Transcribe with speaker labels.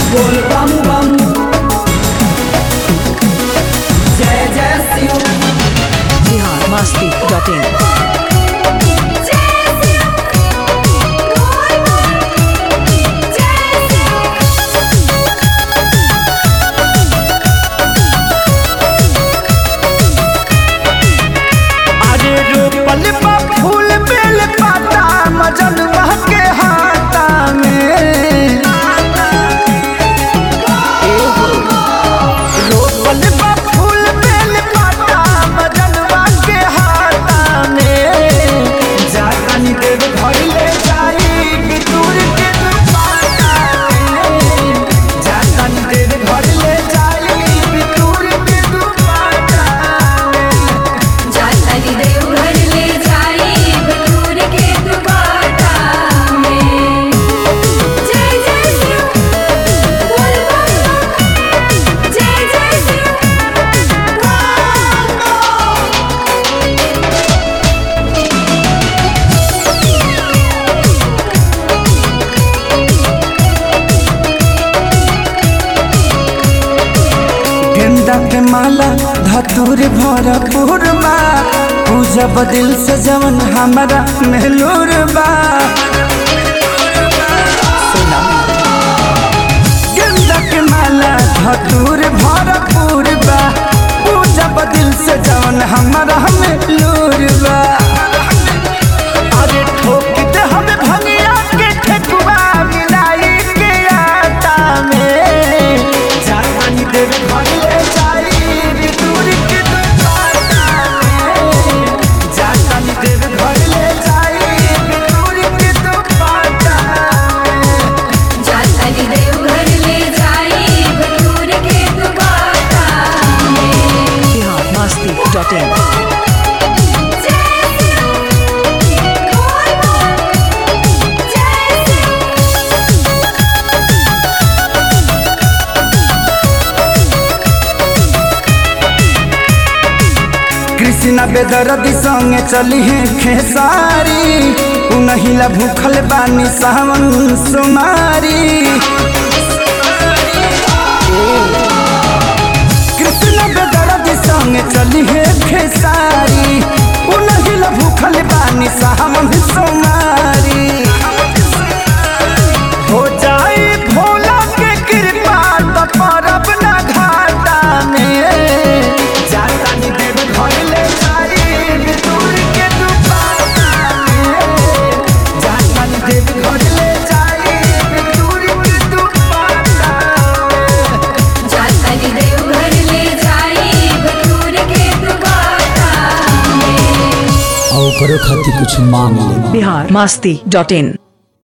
Speaker 1: बोल बम बम जय जय शिव
Speaker 2: बिहार मस्ती डॉट इन
Speaker 3: अरे रोपल बा फूल बेल पाता मजन के हाथा में रोपल बा फूल बेल पाता मजन के हाथा में जानी देव घर ले जाई बितूर के दुपाटा में जानी देव घर ले जाई बितूर के दुपाटा में
Speaker 4: जाताली देवघर ले जाई बटूर के दुपाटा में जय जय शिव बोल बम बम जय जय शिव
Speaker 3: गेंदा के माला धतूर भरपूर बा पूजा बदिल से जवन हमारा मेहलूर बा गेंदा के माला धतूर भरपूर बा पूजा बदिल से जवन हमारा मेहलूर बा अरे ठोक दे हमें भंगिया के ठेकुआ मिलाई के आटा में जानी देव घर ले जाई दूर के दुपाटा में जानी देव घर ले जाई दूर के दुपाटा में
Speaker 4: जाताली देवघर ले जाई बटूर के दुपाटा में
Speaker 2: बिहार मस्ती डॉट इन
Speaker 4: जय शिव बोल बम जय शिव
Speaker 3: कृष्णा बेदरदी संगे चली है खेसारी उनहिला भूखल बानी सावन सुमारी कृष्णा बेदरदी संगे चली है खेसारी उनहिला भूखल बानी सावन सुमारी हो जाए भोला के कृपा तो परब ना घाटा में जाता नी देव घर ले जाई दूर के दुपाटा में जाता नी देव घर ले जाई दूर के दुपाटा में
Speaker 4: जाताली देवघर ले जाई बटूर के दुपाटा में
Speaker 1: और करो खातिर कुछ मांग ले
Speaker 2: बिहार मस्ती डॉट इन